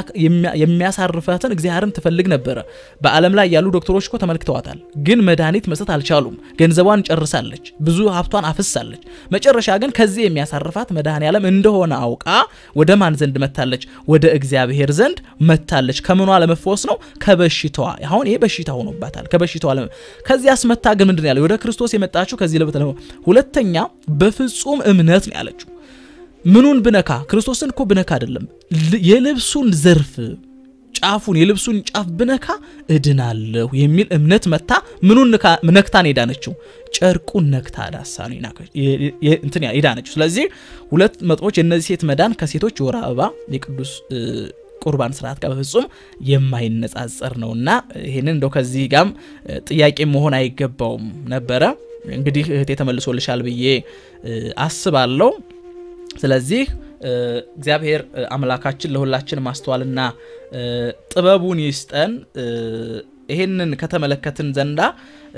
የሚያሳርፈትን እግዚአብሔርን ትፈልግ ነበረ። በዓለም ላይ ያሉ ዶክተሮች እኮ ተመልክተዋታል፣ ግን መድኃኒት መስጠት አልቻሉም። ገንዘቧን ጨርሳለች፣ ብዙ ሀብቷን አፍሳለች። መጨረሻ ግን ከዚህ የሚያሳርፋት መድኃኔ ዓለም እንደሆነ አውቃ ወደ ማን ዘንድ መታለች? ወደ እግዚአብሔር ዘንድ መታለች። ከምኗ ለመፈወስ ነው? ከበሽታዋ። አሁን ይሄ በሽታ ሆኖባታል። ከበሽታዋ ለመ ከዚህ አስመታ ግን ምንድን ያለው? ወደ ክርስቶስ የመጣችው ከዚህ ለበት ሁለተኛ በፍጹም እምነት ነው ያለችው ምኑን ብነካ ክርስቶስን እኮ ብነካ አይደለም የልብሱን ዘርፍ ጫፉን የልብሱን ጫፍ ብነካ እድናለሁ የሚል እምነት መታ ምኑን ነክታን የዳነችው ጨርቁን ነክታ ዳሳ ነው እንትን የዳነችው ስለዚህ ሁለት መጥፎች የእነዚህ ሴት መዳን ከሴቶች የወር አበባ የቅዱስ ቁርባን ስርዓት ጋር በፍጹም የማይነጻጸር ነውና ይህንን እንደው ከዚህ ጋም ጥያቄ መሆን አይገባውም ነበረ እንግዲህ እህቴ ተመልሶልሻል ብዬ አስባለሁ ስለዚህ እግዚአብሔር አምላካችን ለሁላችን ማስተዋልና ጥበቡን ይስጠን። ይሄንን ከተመለከትን ዘንዳ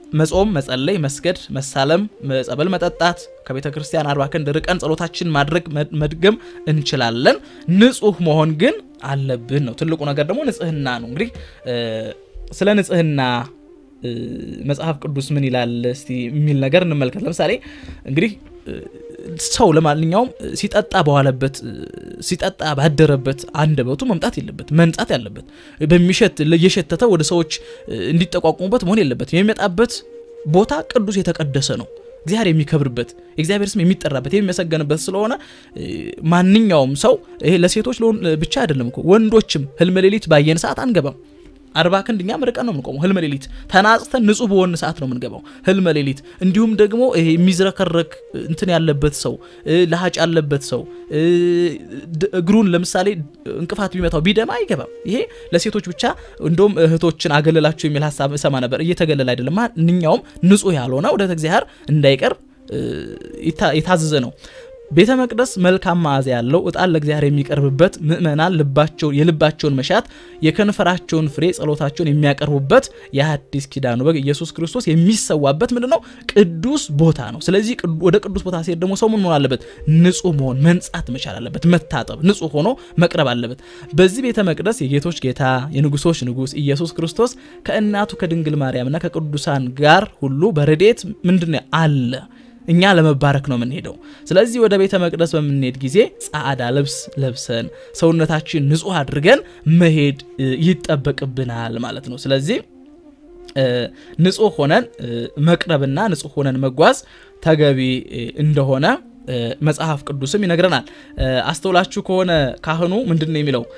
መጾም፣ መጸለይ፣ መስገድ፣ መሳለም፣ ጸበል መጠጣት፣ ከቤተ ክርስቲያን አርባ ክንድ ርቀን ጸሎታችን ማድረግ መድገም እንችላለን። ንጹህ መሆን ግን አለብን ነው ትልቁ ነገር። ደግሞ ንጽህና ነው። እንግዲህ ስለ ንጽህና መጽሐፍ ቅዱስ ምን ይላል እስቲ የሚል ነገር እንመልከት። ለምሳሌ እንግዲህ ሰው ለማንኛውም ሲጠጣ በዋለበት ሲጠጣ ባደረበት አንደበቱ መምጣት የለበት መንጻት ያለበት በሚሸት እየሸተተ ወደ ሰዎች እንዲጠቋቁሙበት መሆን የለበት። የሚመጣበት ቦታ ቅዱስ የተቀደሰ ነው። እግዚአብሔር የሚከብርበት የእግዚአብሔር ስም የሚጠራበት የሚመሰገንበት ስለሆነ ማንኛውም ሰው ይሄ ለሴቶች ብቻ አይደለም እኮ ወንዶችም ህልመ ሌሊት ባየን ሰዓት አንገባም። አርባ ክንድ እኛም ርቀን ነው የምንቆመው። ህልመ ሌሊት ተናጽተን ንጹህ በሆን ሰዓት ነው የምንገባው ህልመ ሌሊት። እንዲሁም ደግሞ ይሄ የሚዝረከረክ እንትን ያለበት ሰው ለሀጭ ያለበት ሰው እግሩን ለምሳሌ እንቅፋት ቢመታው ቢደማ አይገባም። ይሄ ለሴቶች ብቻ እንደውም እህቶችን አገለላቸው የሚል ሀሳብ እሰማ ነበር። እየተገለለ አይደለም። ማንኛውም ንጹህ ያልሆነ ወደ እግዚአብሔር እንዳይቀር የታዘዘ ነው። ቤተ መቅደስ መልካም መዓዛ ያለው ዕጣን ለእግዚአብሔር የሚቀርብበት ምእመናን ልባቸው የልባቸውን መሻት የከንፈራቸውን ፍሬ ጸሎታቸውን የሚያቀርቡበት የሐዲስ ኪዳኑ በግ ኢየሱስ ክርስቶስ የሚሰዋበት ምንድን ነው? ቅዱስ ቦታ ነው። ስለዚህ ወደ ቅዱስ ቦታ ሲሄድ ደግሞ ሰው ምን መሆን አለበት? ንጹህ መሆን መንጻት መቻል አለበት። መታጠብ፣ ንጹህ ሆኖ መቅረብ አለበት። በዚህ ቤተ መቅደስ የጌቶች ጌታ የንጉሶች ንጉስ ኢየሱስ ክርስቶስ ከእናቱ ከድንግል ማርያምና ከቅዱሳን ጋር ሁሉ በረድኤት ምንድን ነው አለ እኛ ለመባረክ ነው የምንሄደው። ስለዚህ ወደ ቤተ መቅደስ በምንሄድ ጊዜ ጻዕዳ ልብስ ለብሰን ሰውነታችን ንጹህ አድርገን መሄድ ይጠበቅብናል ማለት ነው። ስለዚህ ንጹህ ሆነን መቅረብና ንጹህ ሆነን መጓዝ ተገቢ እንደሆነ መጽሐፍ ቅዱስም ይነግረናል። አስተውላችሁ ከሆነ ካህኑ ምንድን ነው የሚለው?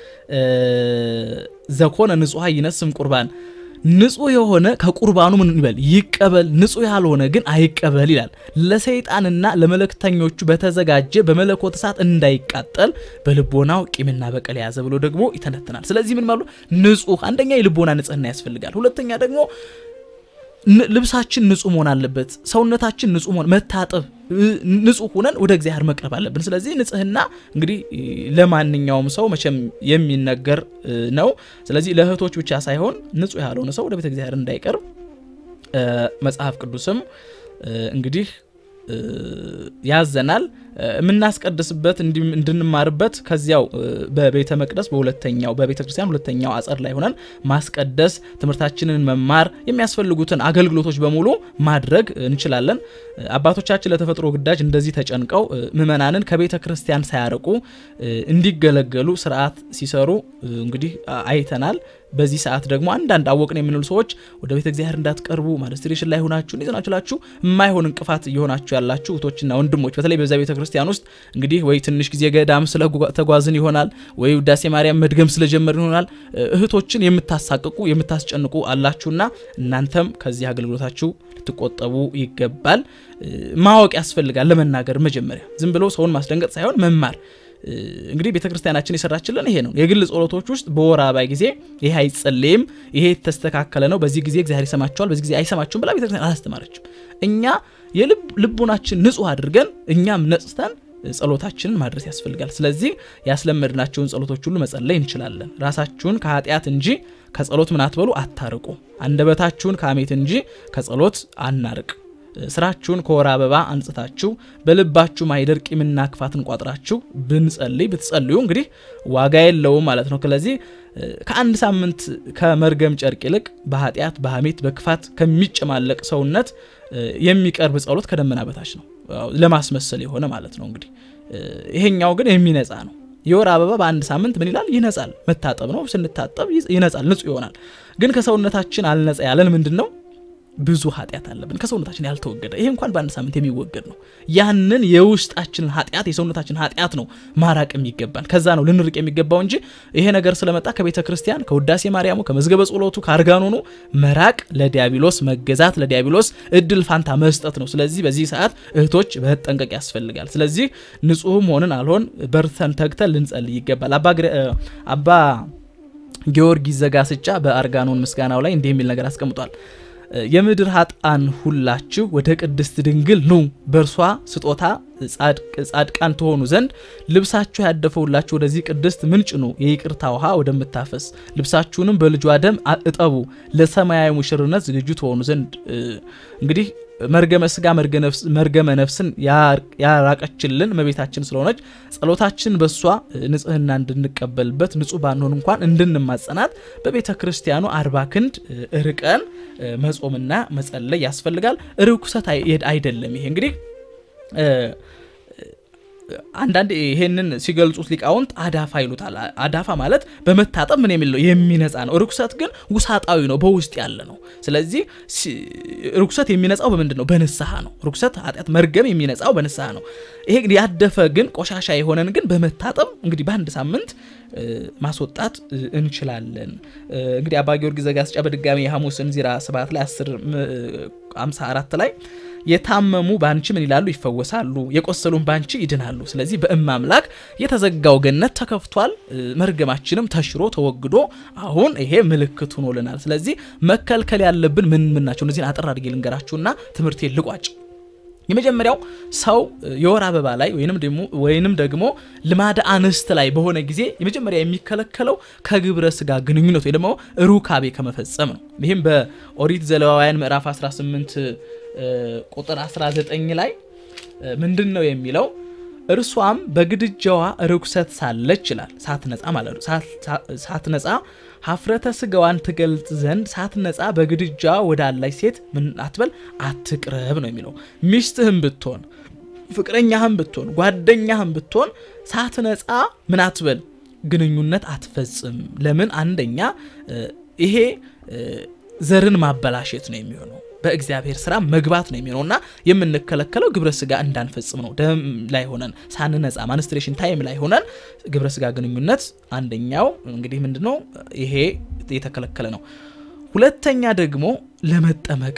ዘኮነ ንጹሐ ይነስም ቁርባን ንጹህ የሆነ ከቁርባኑ ምን ይበል ይቀበል፣ ንጹህ ያልሆነ ግን አይቀበል ይላል። ለሰይጣንና ለመለክተኞቹ በተዘጋጀ በመለኮት እሳት እንዳይቃጠል በልቦናው ቂምና በቀል የያዘ ብሎ ደግሞ ይተነትናል። ስለዚህ ምን ማሉ ንጹህ አንደኛ የልቦና ንጽህና ያስፈልጋል። ሁለተኛ ደግሞ ልብሳችን ንጹህ መሆን አለበት። ሰውነታችን ንጹህ መሆን መታጠብ፣ ንጹህ ሆነን ወደ እግዚአብሔር መቅረብ አለብን። ስለዚህ ንጽህና እንግዲህ ለማንኛውም ሰው መቼም የሚነገር ነው። ስለዚህ ለእህቶች ብቻ ሳይሆን ንጹህ ያልሆነ ሰው ወደ ቤተ እግዚአብሔር እንዳይቀርብ መጽሐፍ ቅዱስም እንግዲህ ያዘናል። የምናስቀድስበት እንድንማርበት ከዚያው በቤተ መቅደስ በሁለተኛው በቤተ ክርስቲያን ሁለተኛው አጸድ ላይ ሆነን ማስቀደስ፣ ትምህርታችንን መማር፣ የሚያስፈልጉትን አገልግሎቶች በሙሉ ማድረግ እንችላለን። አባቶቻችን ለተፈጥሮ ግዳጅ እንደዚህ ተጨንቀው ምዕመናንን ከቤተ ክርስቲያን ሳያርቁ እንዲገለገሉ ስርዓት ሲሰሩ እንግዲህ አይተናል። በዚህ ሰዓት ደግሞ አንዳንድ አወቅን የምንሉ ሰዎች ወደ ቤተ እግዚአብሔር እንዳትቀርቡ ማለስትሬሽን ላይ ሆናችሁ እንዴት ናችላችሁ የማይሆን እንቅፋት እየሆናችሁ ያላችሁ እህቶችና ወንድሞች በተለይ በዛ ቤተ ክርስቲያን ውስጥ እንግዲህ ወይ ትንሽ ጊዜ ገዳም ስለተጓዝን ይሆናል ወይ ውዳሴ ማርያም መድገም ስለጀመርን ይሆናል እህቶችን የምታሳቅቁ የምታስጨንቁ አላችሁና እናንተም ከዚህ አገልግሎታችሁ ልትቆጠቡ ይገባል። ማወቅ ያስፈልጋል። ለመናገር መጀመሪያ ዝም ብሎ ሰውን ማስደንገጥ ሳይሆን መማር እንግዲህ ቤተ ክርስቲያናችን የሰራችልን ይሄ ነው። የግል ጸሎቶች ውስጥ በወር አበባ ጊዜ ይሄ አይጸለይም፣ ይሄ የተስተካከለ ነው፣ በዚህ ጊዜ እግዚአብሔር ይሰማቸዋል፣ በዚህ ጊዜ አይሰማቸውም ብላ ቤተክርስቲያን አላስተማረችም። እኛ የልቡናችን ንጹህ አድርገን እኛም ነጽተን ጸሎታችንን ማድረስ ያስፈልጋል። ስለዚህ ያስለመድናቸውን ጸሎቶች ሁሉ መጸለይ እንችላለን። ራሳችሁን ከኃጢአት እንጂ ከጸሎት ምን አትበሉ፣ አታርቁ። አንደበታችሁን ከአሜት እንጂ ከጸሎት አናርቅ። ስራችሁን ከወር አበባ አንጽታችሁ በልባችሁ ማይደር ቂምና ክፋትን ቋጥራችሁ ብንጸልይ ብትጸልዩ እንግዲህ ዋጋ የለውም ማለት ነው። ስለዚህ ከአንድ ሳምንት ከመርገም ጨርቅ ይልቅ በኃጢአት በሐሜት በክፋት ከሚጨማለቅ ሰውነት የሚቀርብ ጸሎት ከደመና በታች ነው፣ ለማስመሰል የሆነ ማለት ነው። እንግዲህ ይሄኛው ግን የሚነጻ ነው። የወር አበባ በአንድ ሳምንት ምን ይላል? ይነጻል። መታጠብ ነው። ስንታጠብ ይነጻል፣ ንጹህ ይሆናል። ግን ከሰውነታችን አልነጻ ያለን ምንድን ነው? ብዙ ኃጢአት አለብን ከሰውነታችን ያልተወገደ። ይሄ እንኳን በአንድ ሳምንት የሚወገድ ነው። ያንን የውስጣችንን ኃጢአት የሰውነታችን ኃጢአት ነው ማራቅ የሚገባን። ከዛ ነው ልንርቅ የሚገባው እንጂ ይሄ ነገር ስለመጣ ከቤተ ክርስቲያን ከውዳሴ ማርያሙ ከመዝገበ ጸሎቱ ከአርጋኖኑ መራቅ ለዲያብሎስ መገዛት ለዲያብሎስ እድል ፋንታ መስጠት ነው። ስለዚህ በዚህ ሰዓት እህቶች መጠንቀቅ ያስፈልጋል። ስለዚህ ንጹህም ሆንን አልሆን በርተን ተግተን ልንጸልይ ይገባል። አባ ጊዮርጊስ ዘጋስጫ በአርጋኖን ምስጋናው ላይ እንዲህ የሚል ነገር አስቀምጧል። የምድር ሀጣን ሁላችሁ ወደ ቅድስት ድንግል ኑ በእርሷ ስጦታ ጻድቃን ትሆኑ ዘንድ ልብሳችሁ ያደፈውላችሁ ወደዚህ ቅድስት ምንጭ ኑ የይቅርታ ውሃ ወደምታፈስ ልብሳችሁንም በልጇ ደም እጠቡ ለሰማያዊ ሙሽርነት ዝግጁ ትሆኑ ዘንድ እንግዲህ መርገመ ስጋ መርገመ ነፍስን ያራቀችልን እመቤታችን ስለሆነች ጸሎታችን በእሷ ንጽህና እንድንቀበልበት ንጹህ ባንሆን እንኳን እንድንማጸናት በቤተ ክርስቲያኑ አርባ ክንድ ርቀን መጾምና መጸለይ ያስፈልጋል። ርኩሰት አይደለም። ይሄ እንግዲህ አንዳንድ ይሄንን ሲገልጹት ሊቃውንት አዳፋ ይሉታል። አዳፋ ማለት በመታጠብ ምን የሚል ነው የሚነጻ ነው። ርኩሰት ግን ውሳጣዊ ነው፣ በውስጥ ያለ ነው። ስለዚህ ርኩሰት የሚነጻው በምንድን ነው? በንስሐ ነው። ርኩሰት፣ ኃጢአት፣ መርገም የሚነጻው በንስሐ ነው። ይሄ ያደፈ ግን ቆሻሻ የሆነን ግን በመታጠብ እንግዲህ በአንድ ሳምንት ማስወጣት እንችላለን። እንግዲህ አባ ጊዮርጊስ ዘጋስጫ በድጋሚ የሐሙስን ዚራ ስብሐት ላይ 10 54 ላይ የታመሙ ባንቺ ምን ይላሉ? ይፈወሳሉ። የቆሰሉን ባንቺ ይድናሉ። ስለዚህ በእመ አምላክ የተዘጋው ገነት ተከፍቷል። መርገማችንም ተሽሮ ተወግዶ አሁን ይሄ ምልክት ሆኖልናል። ስለዚህ መከልከል ያለብን ምን ምን ናቸው? እነዚህን አጠር አድርጌ ልንገራችሁና ትምህርቴን ልቋጭ። የመጀመሪያው ሰው የወር አበባ ላይ ወይንም ደግሞ ልማደ አንስት ላይ በሆነ ጊዜ የመጀመሪያ የሚከለከለው ከግብረ ስጋ ግንኙነት ወይ ደግሞ ሩካቤ ከመፈጸም ነው። ይህም በኦሪት ዘሌዋውያን ምዕራፍ 18 ቁጥር 19 ላይ ምንድን ነው የሚለው? እርሷም በግድጃዋ ርኩሰት ሳለች ይላል ሳትነጻ ማለት ነው። ሳትነጻ ሀፍረተ ስጋዋን ትገልጽ ዘንድ ሳትነጻ በግድጃ ወዳላች ሴት ምን አትበል አትቅረብ ነው የሚለው። ሚስትህም ብትሆን ፍቅረኛህም ብትሆን ጓደኛህም ብትሆን ሳትነጻ ምን አትበል ግንኙነት አትፈጽም። ለምን? አንደኛ ይሄ ዘርን ማበላሸት ነው የሚሆነው በእግዚአብሔር ስራ መግባት ነው የሚሆነው እና የምንከለከለው ግብረ ስጋ እንዳንፈጽም ነው። ደም ላይ ሆነን ሳንነጻ ማንስትሬሽን ታይም ላይ ሆነን ግብረ ስጋ ግንኙነት አንደኛው እንግዲህ ምንድን ነው ይሄ የተከለከለ ነው። ሁለተኛ ደግሞ ለመጠመቅ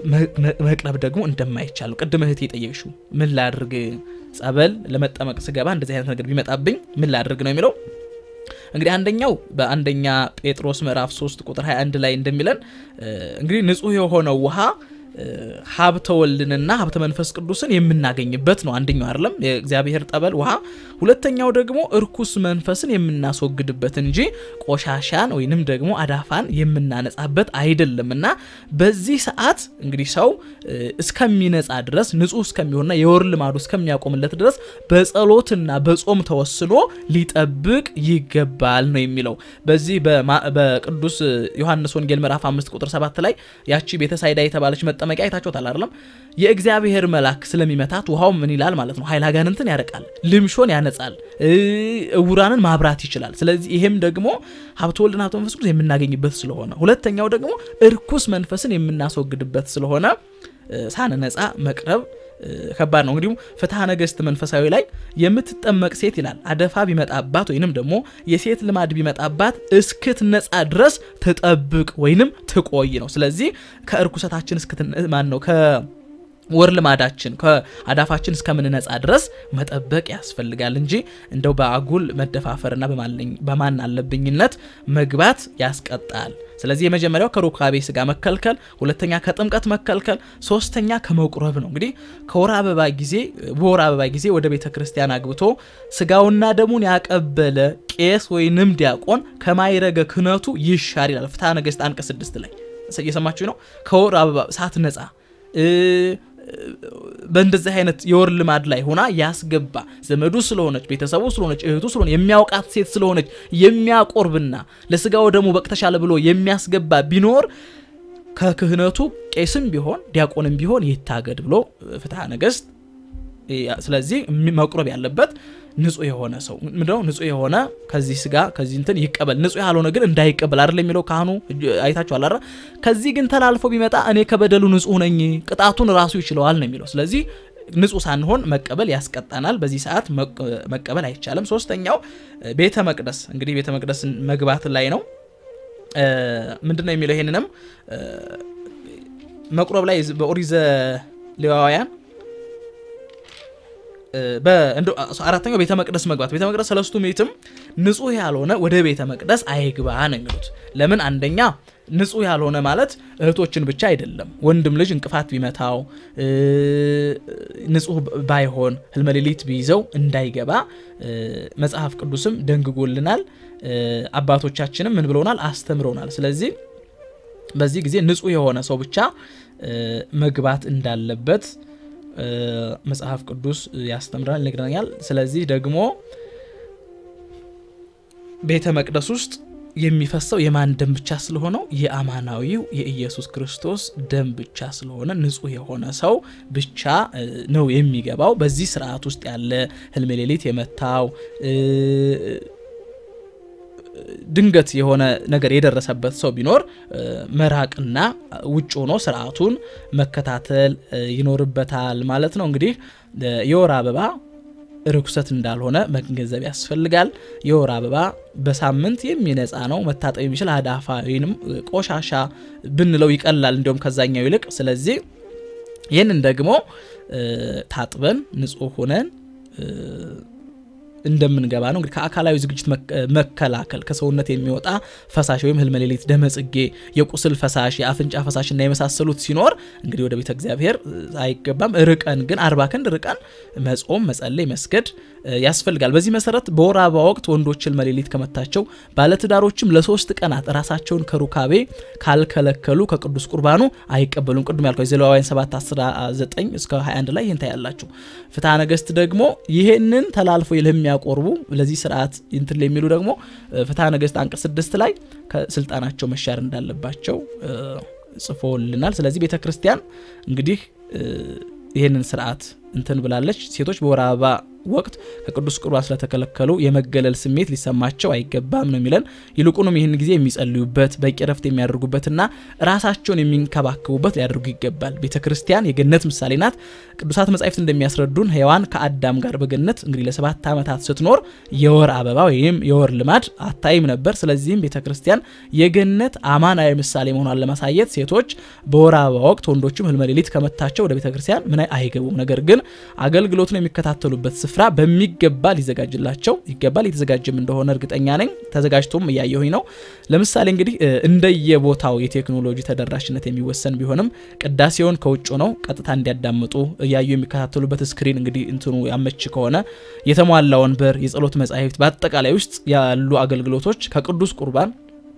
መቅረብ ደግሞ እንደማይቻል ነው። ቅድም እህት የጠየቅሽው ምን ላድርግ፣ ጸበል ለመጠመቅ ስገባ እንደዚህ አይነት ነገር ቢመጣብኝ ምን ላድርግ ነው የሚለው እንግዲህ አንደኛው በአንደኛ ጴጥሮስ ምዕራፍ 3 ቁጥር 21 ላይ እንደሚለን እንግዲህ ንጹህ የሆነው ውሃ ሀብተ ወልድንና ሀብተ መንፈስ ቅዱስን የምናገኝበት ነው። አንደኛው አይደለም የእግዚአብሔር ጠበል ውሃ። ሁለተኛው ደግሞ እርኩስ መንፈስን የምናስወግድበት እንጂ ቆሻሻን ወይንም ደግሞ አዳፋን የምናነጻበት አይደለም እና በዚህ ሰዓት እንግዲህ ሰው እስከሚነጻ ድረስ ንጹህ እስከሚሆንና የወር ልማዱ እስከሚያቆምለት ድረስ በጸሎትና በጾም ተወስኖ ሊጠብቅ ይገባል ነው የሚለው። በዚህ በቅዱስ ዮሐንስ ወንጌል ምዕራፍ 5 ቁጥር 7 ላይ ያቺ ቤተሳይዳ የተባለች መጠመቂያ አይታችኋታል አይደለም? የእግዚአብሔር መልአክ ስለሚመታት ውሃው ምን ይላል ማለት ነው? ኃይለ አጋንንትን ያረቃል፣ ልምሾን ያነጻል፣ እውራንን ማብራት ይችላል። ስለዚህ ይሄም ደግሞ ሀብተ ወልድና ሀብተ መንፈስ ቅዱስ የምናገኝበት ስለሆነ፣ ሁለተኛው ደግሞ እርኩስ መንፈስን የምናስወግድበት ስለሆነ ሳንነጻ መቅረብ ከባድ ነው። እንግዲሁም ፍትሐ ነገሥት መንፈሳዊ ላይ የምትጠመቅ ሴት ይላል አደፋ ቢመጣባት ወይንም ደግሞ የሴት ልማድ ቢመጣባት እስክትነጻ ድረስ ትጠብቅ ወይንም ትቆይ ነው። ስለዚህ ከእርኩሰታችን ማን ነው ወር ልማዳችን ከአዳፋችን እስከምንነጻ ድረስ መጠበቅ ያስፈልጋል እንጂ እንደው በአጉል መደፋፈርና በማን አለብኝነት መግባት ያስቀጣል። ስለዚህ የመጀመሪያው ከሩካቤ ስጋ መከልከል፣ ሁለተኛ ከጥምቀት መከልከል፣ ሶስተኛ ከመቁረብ ነው። እንግዲህ ከወር አበባ ጊዜ በወር አበባ ጊዜ ወደ ቤተ ክርስቲያን አግብቶ ስጋውና ደሙን ያቀበለ ቄስ ወይንም ዲያቆን ከማይረገ ክህነቱ ይሻር ይላል ፍትሐ ነገሥት አንቀጽ ስድስት ላይ እየሰማችሁ ነው። ከወር አበባ ሳትነጻ በእንደዚህ አይነት የወር ልማድ ላይ ሆና ያስገባ ዘመዱ ስለሆነች ቤተሰቡ ስለሆነች እህቱ ስለሆነ የሚያውቃት ሴት ስለሆነች የሚያቆርብና ለስጋው ደግሞ በቅተሻለ ብሎ የሚያስገባ ቢኖር ከክህነቱ ቄስም ቢሆን ዲያቆንም ቢሆን ይታገድ ብሎ ፍትሐ ነገሥት። ስለዚህ መቁረብ ያለበት ንጹህ የሆነ ሰው ምንድነው? ንጹህ የሆነ ከዚህ ስጋ ከዚህ እንትን ይቀበል፣ ንጹህ ያልሆነ ግን እንዳይቀበል አይደል የሚለው ካህኑ። አይታችኋል አይደል? ከዚህ ግን ተላልፎ ቢመጣ እኔ ከበደሉ ንጹህ ነኝ፣ ቅጣቱን ራሱ ይችለዋል ነው የሚለው። ስለዚህ ንጹህ ሳንሆን መቀበል ያስቀጣናል። በዚህ ሰዓት መቀበል አይቻልም። ሶስተኛው ቤተ መቅደስ እንግዲህ ቤተ መቅደስ መግባት ላይ ነው። ምንድን ነው የሚለው? ይሄንንም መቁረብ ላይ በኦሪት ዘሌዋውያን አራተኛው ቤተ መቅደስ መግባት ቤተ መቅደስ ሰለስቱ ምዕትም ንጹህ ያልሆነ ወደ ቤተ መቅደስ አይግባ ነው የሚሉት። ለምን? አንደኛ ንጹህ ያልሆነ ማለት እህቶችን ብቻ አይደለም። ወንድም ልጅ እንቅፋት ቢመታው ንጹህ ባይሆን ህልመ ሌሊት ቢይዘው እንዳይገባ መጽሐፍ ቅዱስም ደንግጎልናል። አባቶቻችንም ምን ብለውናል? አስተምረውናል። ስለዚህ በዚህ ጊዜ ንጹህ የሆነ ሰው ብቻ መግባት እንዳለበት መጽሐፍ ቅዱስ ያስተምረናል፣ ይነግረናል። ስለዚህ ደግሞ ቤተ መቅደስ ውስጥ የሚፈሰው የማን ደም ብቻ ስለሆነው የአማናዊው የኢየሱስ ክርስቶስ ደም ብቻ ስለሆነ ንጹህ የሆነ ሰው ብቻ ነው የሚገባው። በዚህ ስርዓት ውስጥ ያለ ህልመ ሌሊት የመታው ድንገት የሆነ ነገር የደረሰበት ሰው ቢኖር መራቅና ውጭ ሆኖ ስርዓቱን መከታተል ይኖርበታል ማለት ነው። እንግዲህ የወር አበባ ርኩሰት እንዳልሆነ መገንዘብ ያስፈልጋል። የወር አበባ በሳምንት የሚነጻ ነው። መታጠብ የሚችል አዳፋ ወይም ቆሻሻ ብንለው ይቀላል እንዲሁም ከዛኛው ይልቅ። ስለዚህ ይህንን ደግሞ ታጥበን ንጹህ ሆነን እንደምንገባ ነው። እንግዲህ ከአካላዊ ዝግጅት መከላከል ከሰውነት የሚወጣ ፈሳሽ ወይም ህልመ ሌሊት፣ ደመ ጽጌ፣ የቁስል ፈሳሽ፣ የአፍንጫ ፈሳሽ እና የመሳሰሉት ሲኖር እንግዲህ ወደ ቤተ እግዚአብሔር አይገባም። ርቀን ግን አርባ ክንድ ርቀን መጾም፣ መጸለይ፣ መስገድ ያስፈልጋል። በዚህ መሰረት በወር አበባ ወቅት ወንዶች ህልመ ሌሊት ከመታቸው ባለትዳሮችም ለሶስት ቀናት ራሳቸውን ከሩካቤ ካልከለከሉ ከቅዱስ ቁርባኑ አይቀበሉም። ቅዱም ያልኳቸው ዘሌዋውያን 7 19 እስከ 21 ላይ ይህን ታያላችሁ። ፍትሐ ነገሥት ደግሞ ይሄንን ተላልፎ ለሚያቆርቡ ለዚህ ስርዓት እንትን የሚሉ ደግሞ ፍትሐ ነገሥት አንቀጽ 6 ላይ ከስልጣናቸው መሻር እንዳለባቸው ጽፎልናል። ስለዚህ ቤተ ክርስቲያን እንግዲህ ይህንን ስርዓት እንትን ብላለች። ሴቶች በወር አበባ ወቅት ከቅዱስ ቁርባን ስለተከለከሉ የመገለል ስሜት ሊሰማቸው አይገባም ነው የሚለን። ይልቁንም ይህን ጊዜ የሚጸልዩበት በቂ ረፍት የሚያደርጉበትና ራሳቸውን የሚንከባከቡበት ሊያደርጉ ይገባል። ቤተ ክርስቲያን የገነት ምሳሌ ናት። ቅዱሳት መጻሕፍት እንደሚያስረዱን ሔዋን ከአዳም ጋር በገነት እንግዲህ ለሰባት ዓመታት ስትኖር የወር አበባ ወይም የወር ልማድ አታይም ነበር። ስለዚህም ቤተ ክርስቲያን የገነት አማናዊ ምሳሌ መሆኗን ለማሳየት ሴቶች በወር አበባ ወቅት ወንዶችም ህልመ ሌሊት ከመታቸው ወደ ቤተ ክርስቲያን ምን አይገቡም። ነገር ግን አገልግሎቱን የሚከታተሉበት ስፍራ በሚገባ ሊዘጋጅላቸው ይገባል። የተዘጋጀም እንደሆነ እርግጠኛ ነኝ። ተዘጋጅቶም እያየሁኝ ነው። ለምሳሌ እንግዲህ እንደየቦታው የቴክኖሎጂ ተደራሽነት የሚወሰን ቢሆንም ቅዳሴውን ከውጭ ነው ቀጥታ እንዲያዳምጡ እያዩ የሚከታተሉበት ስክሪን እንግዲህ እንትኑ ያመች ከሆነ የተሟላ ወንበር፣ የጸሎት መጻሕፍት፣ በአጠቃላይ ውስጥ ያሉ አገልግሎቶች ከቅዱስ ቁርባን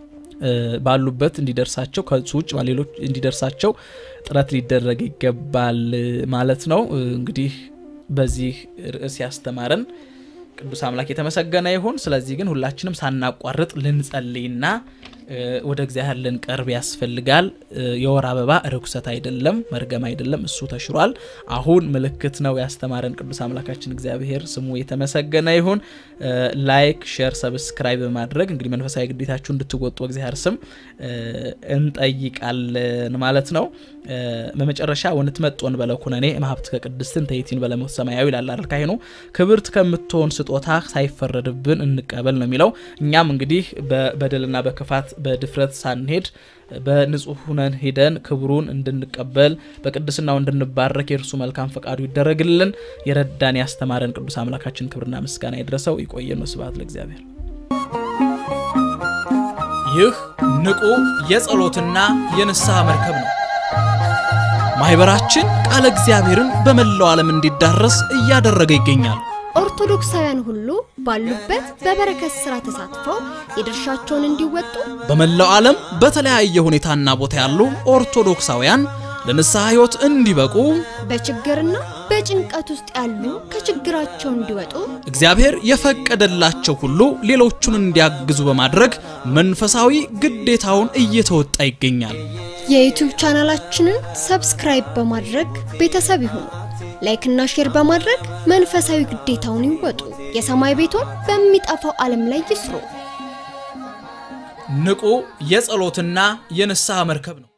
ባሉበት እንዲደርሳቸው ከሱ ውጭ ሌሎች እንዲደርሳቸው ጥረት ሊደረግ ይገባል ማለት ነው። እንግዲህ በዚህ ርዕስ ያስተማረን ቅዱስ አምላክ የተመሰገነ ይሁን። ስለዚህ ግን ሁላችንም ሳናቋርጥ ልንጸልይና ወደ እግዚአብሔር ልንቀርብ ያስፈልጋል። የወር አበባ ርኩሰት አይደለም፣ መርገም አይደለም፣ እሱ ተሽሯል። አሁን ምልክት ነው ያስተማረን ቅዱስ አምላካችን እግዚአብሔር ስሙ የተመሰገነ ይሁን። ላይክ፣ ሼር፣ ሰብስክራይብ በማድረግ እንግዲህ መንፈሳዊ ግዴታችሁ እንድትወጡ እግዚአብሔር ስም እንጠይቃለን ማለት ነው። በመጨረሻ ወንትመጦን በለኩነኔ ማሀብት ከቅድስትን ተይቲን በለሞት ሰማያዊ ይላል ካህኑ። ክብርት ከምትሆን ስጦታ ሳይፈረድብን እንቀበል ነው የሚለው። እኛም እንግዲህ በበደልና በክፋት በድፍረት ሳንሄድ በንጹህ ሁነን ሄደን ክብሩን እንድንቀበል በቅድስናው እንድንባረክ የእርሱ መልካም ፈቃዱ ይደረግልን። የረዳን ያስተማረን ቅዱስ አምላካችን ክብርና ምስጋና ይድረሰው። ይቆየን። ስብሐት ለእግዚአብሔር። ይህ ንቁ የጸሎትና የንስሐ መርከብ ነው። ማህበራችን ቃለ እግዚአብሔርን በመላው ዓለም እንዲዳረስ እያደረገ ይገኛል። ኦርቶዶክሳውያን ሁሉ ባሉበት በበረከት ስራ ተሳትፈው የድርሻቸውን እንዲወጡ በመላው ዓለም በተለያየ ሁኔታና ቦታ ያሉ ኦርቶዶክሳውያን ለንስሐ ሕይወት እንዲበቁ በችግርና በጭንቀት ውስጥ ያሉ ከችግራቸው እንዲወጡ እግዚአብሔር የፈቀደላቸው ሁሉ ሌሎቹን እንዲያግዙ በማድረግ መንፈሳዊ ግዴታውን እየተወጣ ይገኛል። የዩቲዩብ ቻናላችንን ሰብስክራይብ በማድረግ ቤተሰብ ይሁኑ። ላይክና ሼር በማድረግ መንፈሳዊ ግዴታውን ይወጡ። የሰማይ ቤቶን በሚጠፋው ዓለም ላይ ይስሩ። ንቁ የጸሎትና የንስሐ መርከብ ነው።